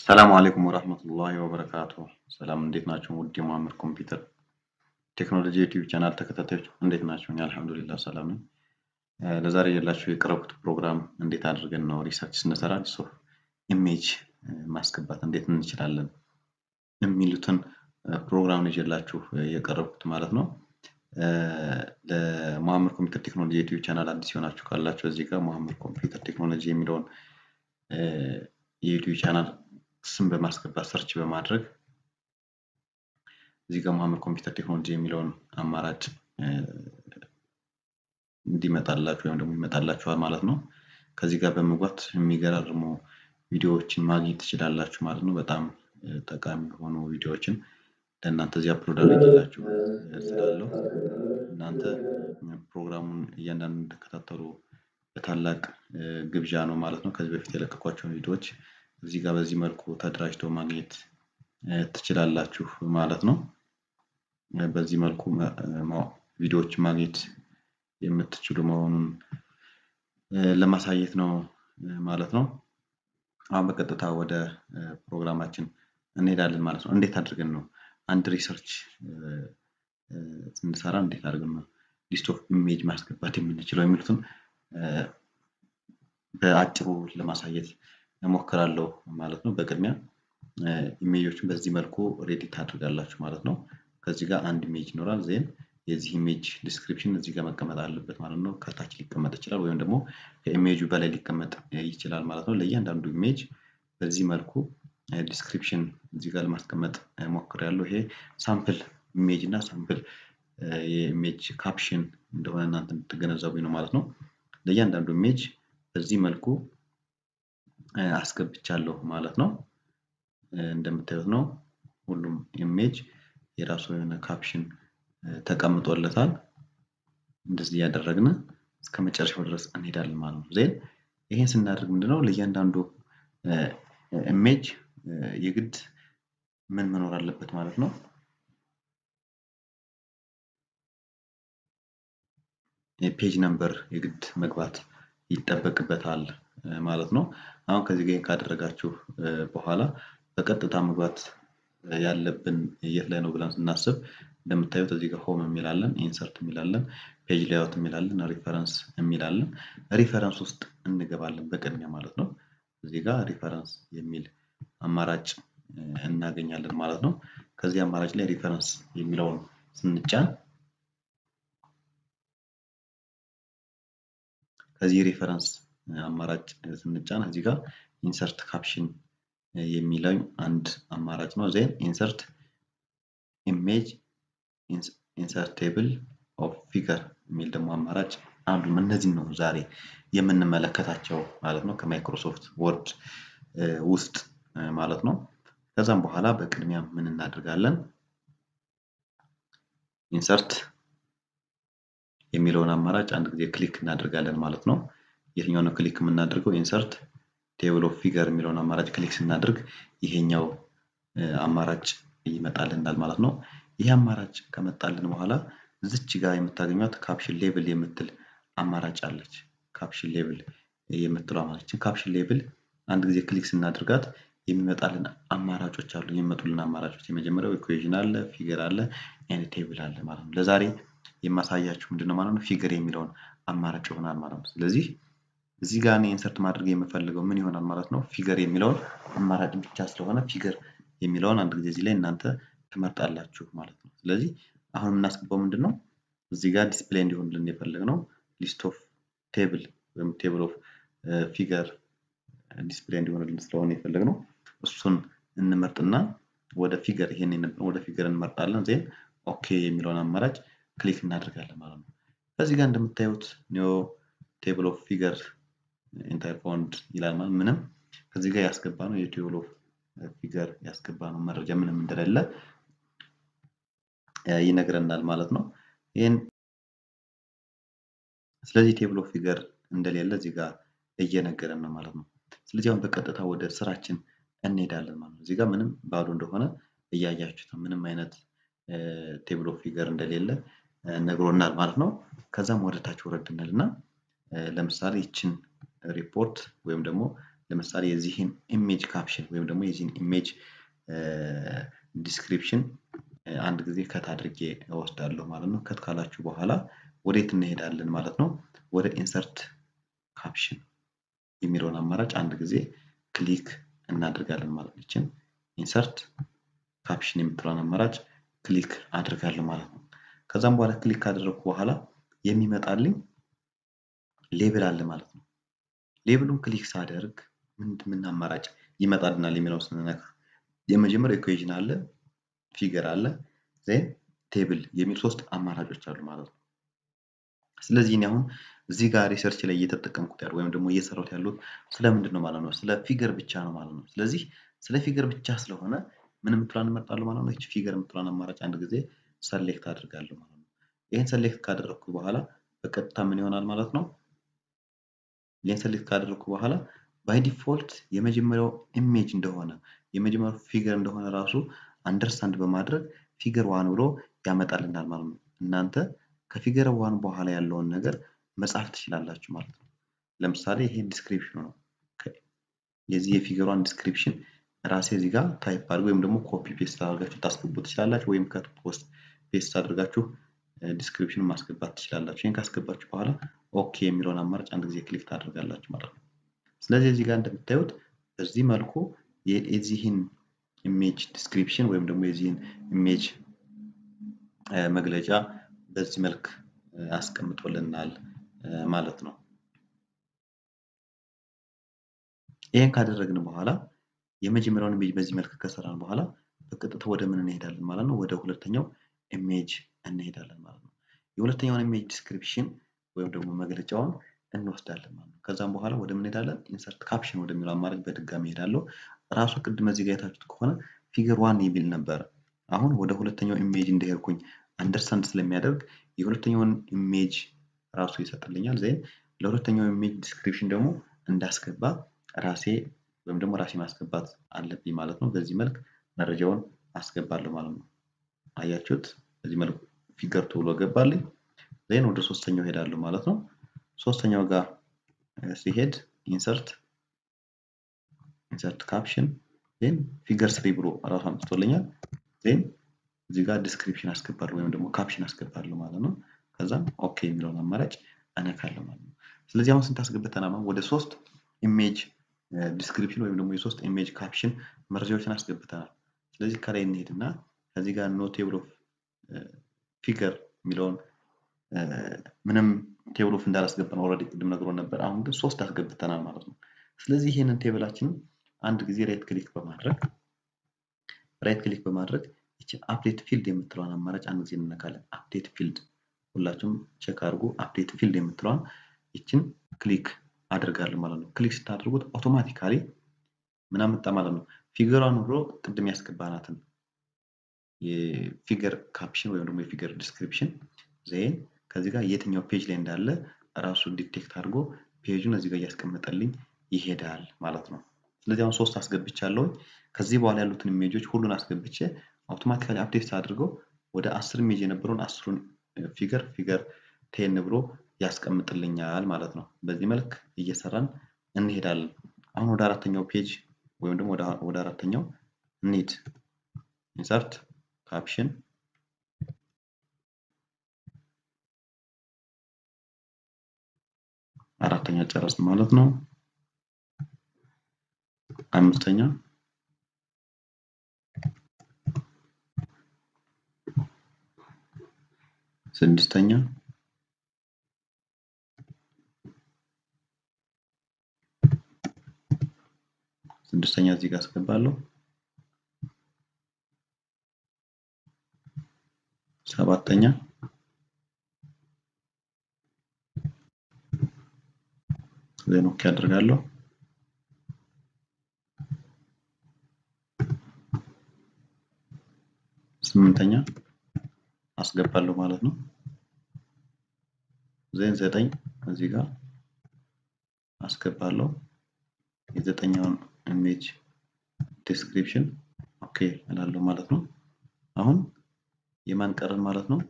ሰላም አለይኩም ወራህመቱላሂ ወበረካቱ። ሰላም እንዴት ናቸው? ውድ የመሀመድ ኮምፒውተር ቴክኖሎጂ ዩቲዩብ ቻናል ተከታታዮች እንዴት ናቸው? እኔ አልሐምዱሊላህ ሰላም ነኝ። ለዛሬ የላችሁ የቀረቡት ፕሮግራም እንዴት አድርገን ነው ሪሰርች ስንሰራ ሶፍ ኢሜጅ ማስገባት እንዴት እንችላለን የሚሉትን ፕሮግራም ነው ይዤላችሁ የቀረብኩት ማለት ነው። ለመሀመድ ኮምፒውተር ቴክኖሎጂ ዩቲዩብ ቻናል አዲስ የሆናችሁ ካላችሁ እዚህ ጋር መሀመድ ኮምፒውተር ቴክኖሎጂ የሚለውን የዩቲዩብ ቻናል ስም በማስገባት ሰርች በማድረግ እዚህ ጋር መሀመድ ኮምፒውተር ቴክኖሎጂ የሚለውን አማራጭ እንዲመጣላችሁ ወይም ደግሞ ይመጣላችኋል ማለት ነው። ከዚህ ጋር በመግባት የሚገራርሙ ቪዲዮዎችን ማግኘት ትችላላችሁ ማለት ነው። በጣም ጠቃሚ የሆኑ ቪዲዮዎችን ለእናንተ እዚህ አፕሎድ አድርጌላችሁ ስላለው እናንተ ፕሮግራሙን እያንዳንዱ እንድትከታተሉ በታላቅ ግብዣ ነው ማለት ነው። ከዚህ በፊት የለቀኳቸውን ቪዲዮዎች እዚህ ጋር በዚህ መልኩ ተደራጅተው ማግኘት ትችላላችሁ ማለት ነው። በዚህ መልኩ ቪዲዮዎች ማግኘት የምትችሉ መሆኑን ለማሳየት ነው ማለት ነው። አሁን በቀጥታ ወደ ፕሮግራማችን እንሄዳለን ማለት ነው። እንዴት አድርገን ነው አንድ ሪሰርች ስንሰራ እንዴት አድርገን ነው ሊስት ኦፍ ኢሜጅ ማስገባት የምንችለው የሚሉትን በአጭሩ ለማሳየት እሞክራለሁ ማለት ነው። በቅድሚያ ኢሜጆችን በዚህ መልኩ ሬዲ ታድርጋላችሁ ማለት ነው። ከዚህ ጋር አንድ ኢሜጅ ይኖራል ዜን የዚህ ኢሜጅ ዲስክሪፕሽን እዚህ ጋር መቀመጥ አለበት ማለት ነው። ከታች ሊቀመጥ ይችላል ወይም ደግሞ ከኢሜጁ በላይ ሊቀመጥ ይችላል ማለት ነው። ለእያንዳንዱ ኢሜጅ በዚህ መልኩ ዲስክሪፕሽን እዚህ ጋር ለማስቀመጥ ሞክሬያለሁ። ይሄ ሳምፕል ኢሜጅ እና ሳምፕል የኢሜጅ ካፕሽን እንደሆነ እናንተ እንድትገነዘቡኝ ነው ማለት ነው። ለእያንዳንዱ ኢሜጅ በዚህ መልኩ አስገብቻለሁ ማለት ነው። እንደምታዩት ነው ሁሉም ኢሜጅ የራሱ የሆነ ካፕሽን ተቀምጦለታል። እንደዚህ እያደረግን እስከ መጨረሻው ድረስ እንሄዳለን ማለት ነው። ዜን ይሄን ስናደርግ ምንድነው ለእያንዳንዱ ኢሜጅ የግድ ምን መኖር አለበት ማለት ነው። የፔጅ ነምበር የግድ መግባት ይጠበቅበታል ማለት ነው። አሁን ከዚህ ጋር ካደረጋችሁ በኋላ በቀጥታ መግባት ያለብን የት ላይ ነው ብለን ስናስብ እንደምታዩት እዚህ ጋር ሆም የሚላለን ኢንሰርት የሚላለን ፔጅ ላይአውት የሚላለን ሪፈረንስ የሚላለን ሪፈረንስ ውስጥ እንገባለን በቅድሚያ ማለት ነው። እዚህ ጋር ሪፈረንስ የሚል አማራጭ እናገኛለን ማለት ነው። ከዚህ አማራጭ ላይ ሪፈረንስ የሚለውን ስንጫን ከዚህ ሪፈረንስ አማራጭ ስንጫን እዚህ ጋር ኢንሰርት ካፕሽን የሚለው አንድ አማራጭ ነው። ዜን ኢንሰርት ኢሜጅ ኢንሰርት ቴብል ኦፍ ፊገር የሚል ደግሞ አማራጭ አሉ። እነዚህ ነው ዛሬ የምንመለከታቸው ማለት ነው ከማይክሮሶፍት ወርድ ውስጥ ማለት ነው። ከዛም በኋላ በቅድሚያ ምን እናደርጋለን? ኢንሰርት የሚለውን አማራጭ አንድ ጊዜ ክሊክ እናደርጋለን ማለት ነው። የትኛው ነው ክሊክ የምናደርገው? ኢንሰርት ቴብል ኦፍ ፊገር የሚለውን አማራጭ ክሊክ ስናደርግ ይሄኛው አማራጭ ይመጣልናል ማለት ነው። ይህ አማራጭ ከመጣልን በኋላ እዚች ጋር የምታገኟት ካፕሽን ሌብል የምትል አማራጭ አለች። ካፕሽን ሌብል የምትለው አማራጭ ካፕሽን ሌብል አንድ ጊዜ ክሊክ ስናደርጋት የሚመጣልን አማራጮች አሉ። የሚመጡልን አማራጮች የመጀመሪያው ኢኩዌዥን አለ፣ ፊገር አለ፣ ኤንድ ቴብል አለ ማለት ነው። ለዛሬ የማሳያችሁ ምንድነው ማለት ነው ፊገር የሚለውን አማራጭ ይሆናል ማለት ነው። ስለዚህ እዚህ ጋር እኔ ኢንሰርት ማድረግ የምፈልገው ምን ይሆናል ማለት ነው ፊገር የሚለውን አማራጭ ብቻ ስለሆነ ፊገር የሚለውን አንድ ጊዜ እዚህ ላይ እናንተ ትመርጣላችሁ ማለት ነው። ስለዚህ አሁን የምናስገባው ምንድን ነው እዚህ ጋር ዲስፕሌይ እንዲሆንልን የፈለግነው ሊስት ኦፍ ቴብል ወይም ቴብል ኦፍ ፊገር ዲስፕሌይ እንዲሆንልን ስለሆነ የፈለግነው እሱን እንመርጥና ወደ ፊገር ይሄን ወደ ፊገር እንመርጣለን። ዜን ኦኬ የሚለውን አማራጭ ክሊክ እናደርጋለን ማለት ነው። ከዚህ ጋር እንደምታዩት ኒዮ ቴብል ኦፍ ፊገር ኢንታይር ፋውንድ ይላል ማለት ምንም ከዚህ ጋር ያስገባ ነው የቴብል ኦፍ ፊገር ያስገባ ነው መረጃ ምንም እንደሌለ ይነግረናል ማለት ነው። ይህን ስለዚህ ቴብል ኦፍ ፊገር እንደሌለ እዚህ ጋር እየነገረን ነው ማለት ነው። ስለዚህ አሁን በቀጥታ ወደ ስራችን እንሄዳለን ማለት ነው። እዚህ ጋር ምንም ባዶ እንደሆነ እያያችሁት ነው። ምንም አይነት ቴብል ኦፍ ፊገር እንደሌለ ነግሮናል ማለት ነው። ከዛም ወደ ታች ወረድ እንልና ለምሳሌ ይችን ሪፖርት ወይም ደግሞ ለምሳሌ የዚህን ኢሜጅ ካፕሽን ወይም ደግሞ የዚህን ኢሜጅ ዲስክሪፕሽን አንድ ጊዜ ከት አድርጌ እወስዳለሁ ማለት ነው። ከት ካላችሁ በኋላ ወዴት እንሄዳለን ማለት ነው? ወደ ኢንሰርት ካፕሽን የሚለውን አማራጭ አንድ ጊዜ ክሊክ እናደርጋለን ማለት ነው። ይችን ኢንሰርት ካፕሽን የምትለውን አማራጭ ክሊክ አድርጋለሁ ማለት ነው። ከዛም በኋላ ክሊክ ካደረግኩ በኋላ የሚመጣልኝ ሌብል አለ ማለት ነው። ሌብሉን ክሊክ ሳደርግ ምን ምን አማራጭ ይመጣልናል የሚለውን ስንነካ የመጀመሪያው ኢኩዌዥን አለ፣ ፊገር አለ፣ ዜን ቴብል የሚል ሶስት አማራጮች አሉ ማለት ነው። ስለዚህ እኔ አሁን እዚህ ጋር ሪሰርች ላይ እየተጠቀምኩት ያለው ወይም ደግሞ እየሰራሁት ያሉት ስለምንድን ነው ማለት ነው? ስለ ፊገር ብቻ ነው ማለት ነው። ስለዚህ ስለ ፊገር ብቻ ስለሆነ ምን የምትሏን እመርጣለሁ ማለት ነው። ይቺ ፊገር የምትሏን አማራጭ አንድ ጊዜ ሰሌክት አድርጋለሁ ማለት ነው። ይህን ሰሌክት ካደረግኩ በኋላ በቀጥታ ምን ይሆናል ማለት ነው? ይህን ሰሌክት ካደረግኩ በኋላ ባይ ዲፎልት የመጀመሪያው ኢሜጅ እንደሆነ የመጀመሪያው ፊገር እንደሆነ ራሱ አንደርስታንድ በማድረግ ፊገር ዋን ብሎ ያመጣልናል ማለት ነው። እናንተ ከፊገር ዋን በኋላ ያለውን ነገር መጻፍ ትችላላችሁ ማለት ነው። ለምሳሌ ይሄ ዲስክሪፕሽኑ ነው። የዚህ የፊገሯን ዲስክሪፕሽን ራሴ እዚህ ጋር ታይፕ አድርገው ወይም ደግሞ ኮፒ ፔስት አድርጋችሁ ታስገቡ ትችላላችሁ። ወይም ከት ፖስት ፔስት አድርጋችሁ ዲስክሪፕሽን ማስገባት ትችላላችሁ። ይህን ካስገባችሁ በኋላ ኦኬ የሚለውን አማራጭ አንድ ጊዜ ክሊክ ታደርጋላችሁ ማለት ነው። ስለዚህ እዚህ ጋር እንደምታዩት በዚህ መልኩ የዚህን ኢሜጅ ዲስክሪፕሽን ወይም ደግሞ የዚህን ኢሜጅ መግለጫ በዚህ መልክ አስቀምጦልናል ማለት ነው። ይህን ካደረግን በኋላ የመጀመሪያውን ኢሜጅ በዚህ መልክ ከሰራን በኋላ በቀጥታ ወደ ምን እንሄዳለን ማለት ነው? ወደ ሁለተኛው ኢሜጅ እንሄዳለን ማለት ነው። የሁለተኛውን ኢሜጅ ዲስክሪፕሽን ወይም ደግሞ መግለጫውን እንወስዳለን ማለት ነው። ከዛም በኋላ ወደ ምን እንሄዳለን? ኢንሰርት ካፕሽን ወደሚለው አማራጭ በድጋሚ እሄዳለሁ። ራሱ ቅድም እዚህ ጋር የታችሁት ከሆነ ፊገር ዋን የሚል ነበረ። አሁን ወደ ሁለተኛው ኢሜጅ እንደሄድኩኝ አንደርስታንድ ስለሚያደርግ የሁለተኛውን ኢሜጅ ራሱ ይሰጥልኛል። ዜን ለሁለተኛው ኢሜጅ ዲስክሪፕሽን ደግሞ እንዳስገባ ራሴ ወይም ደግሞ ራሴ ማስገባት አለብኝ ማለት ነው። በዚህ መልክ መረጃውን አስገባለሁ ማለት ነው። አያችሁት? በዚህ መልኩ ፊገር ቱ ብሎ ገባልኝ። ዜን ወደ ሶስተኛው ሄዳለሁ ማለት ነው። ሶስተኛው ጋር ሲሄድ ኢንሰርት ኢንሰርት ካፕሽን ዜን ፊገር ስሪ ብሎ ራሱ አምጥቶልኛል። ዜን እዚህ ጋር ዲስክሪፕሽን አስገባለሁ ወይም ደግሞ ካፕሽን አስገባለሁ ማለት ነው። ከዛም ኦኬ የሚለውን አማራጭ እነካለሁ ማለት ነው። ስለዚህ አሁን ስንት አስገብተናል? ወደ ሶስት ኢሜጅ ዲስክሪፕሽን ወይም ደግሞ የሶስት ኢሜጅ ካፕሽን መረጃዎችን አስገብተናል። ስለዚህ ከላይ እንሄድና ከዚህ ጋር ኖ ቴብል ኦፍ ፊገር የሚለውን ምንም ቴብል ኦፍ እንዳላስገባን ኦልሬዲ ቅድም ነግሮ ነበር። አሁን ግን ሶስት አስገብተናል ማለት ነው። ስለዚህ ይህንን ቴብላችንን አንድ ጊዜ ራይት ክሊክ በማድረግ ራይት ክሊክ በማድረግ ይችን አፕዴት ፊልድ የምትለዋን አማራጭ አንድ ጊዜ እንነካለን። አፕዴት ፊልድ ሁላችሁም ቼክ አድርጉ። አፕዴት ፊልድ የምትለዋን ይችን ክሊክ አድርጋለሁ ማለት ነው። ክሊክ ስታደርጉት አውቶማቲካሊ ምን አመጣ ማለት ነው። ፊገሯን ብሎ ቅድም ያስገባናትን የፊገር ካፕሽን ወይም ደግሞ የፊገር ዲስክሪፕሽን ዜን ከዚህ ጋር የትኛው ፔጅ ላይ እንዳለ ራሱ ዲቴክት አድርጎ ፔጁን እዚህ ጋር እያስቀመጠልኝ ይሄዳል ማለት ነው። ስለዚህ አሁን ሶስት አስገብቻለሁ። ከዚህ በኋላ ያሉትን ኢሜጆች ሁሉን አስገብቼ አውቶማቲካሊ አፕዴት አድርገው ወደ አስር ኢሜጅ የነበረውን አስሩን ፊገር ፊገር ቴን ብሎ ያስቀምጥልኛል ማለት ነው። በዚህ መልክ እየሰራን እንሄዳለን። አሁን ወደ አራተኛው ፔጅ ወይም ደግሞ ወደ አራተኛው እንሂድ። ኢንሰርት ካፕሽን አራተኛ ጨረስን ማለት ነው። አምስተኛ ስድስተኛ ስድስተኛ እዚህ ጋር አስገባለሁ። ሰባተኛ ዜን ኦኬ አድርጋለሁ። ስምንተኛ አስገባለሁ ማለት ነው። ዜን ዘጠኝ እዚህ ጋር አስገባለሁ የዘጠኛውን ኢሜጅ ዲስክሪፕሽን ኦኬ እላለሁ ማለት ነው። አሁን የማን ቀረን ማለት ነው?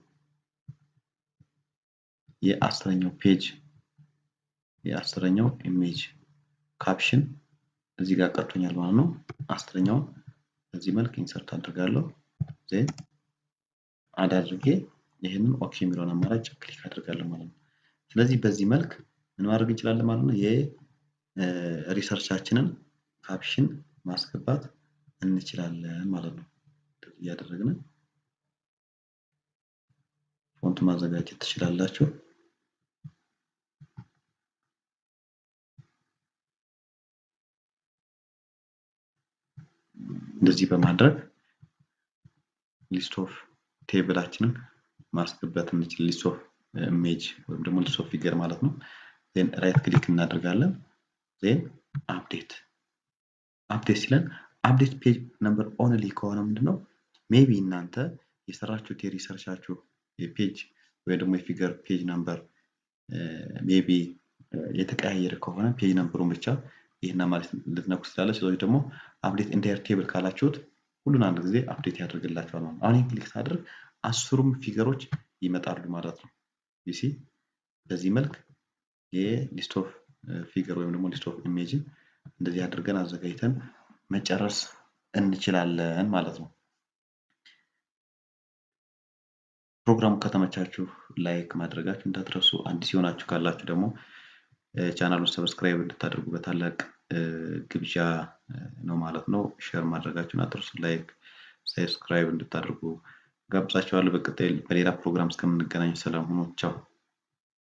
የአስረኛው ፔጅ የአስረኛው ኢሜጅ ካፕሽን እዚህ ጋር ቀርቶኛል ማለት ነው። አስረኛውን በዚህ መልክ ኢንሰርት አድርጋለሁ። ዜን አድ አድርጌ ይህንን ኦኬ የሚለውን አማራጭ ክሊክ አድርጋለሁ ማለት ነው። ስለዚህ በዚህ መልክ ምን ማድረግ እንችላለን ማለት ነው። የሪሰርቻችንን ካፕሽን ማስገባት እንችላለን ማለት ነው። እያደረግን ፎንት ማዘጋጀት ትችላላችሁ። እንደዚህ በማድረግ ሊስት ኦፍ ቴብላችንን ማስገባት እንችል ሊስት ኦፍ ኢሜጅ ወይም ደግሞ ሊስት ኦፍ ፊገር ማለት ነው። ዜን ራይት ክሊክ እናደርጋለን። ዜን አፕዴት አፕዴት ሲለን አፕዴት ፔጅ ነምበር ኦንሊ ከሆነ ምንድን ነው ሜቢ እናንተ የሰራችሁት የሪሰርቻችሁ የፔጅ ወይ ደግሞ የፊገር ፔጅ ነምበር ሜቢ የተቀያየረ ከሆነ ፔጅ ነምበሩን ብቻ ይህን ማለት ልትነኩ ስላለ ስለዚህ ደግሞ አፕዴት ኢንታየር ቴብል ካላችሁት ሁሉን አንድ ጊዜ አፕዴት ያደርግላቸዋል ማለት ነው። አሁን ክሊክ ሳደርግ አስሩም ፊገሮች ይመጣሉ ማለት ነው። ዩሲ በዚህ መልክ የሊስት ኦፍ ፊገር ወይም ደግሞ ሊስት ኦፍ ኢሜጅን እንደዚህ አድርገን አዘጋጅተን መጨረስ እንችላለን ማለት ነው። ፕሮግራሙ ከተመቻችሁ ላይክ ማድረጋችሁ እንዳትረሱ። አዲስ የሆናችሁ ካላችሁ ደግሞ ቻናሉን ሰብስክራይብ እንድታደርጉ በታላቅ ግብዣ ነው ማለት ነው። ሼር ማድረጋችሁን አትርሱ። ላይክ ሰብስክራይብ እንድታደርጉ ጋብዛችኋለሁ። በቀጣይ በሌላ ፕሮግራም እስከምንገናኝ ሰላም ሁኑ። ቻው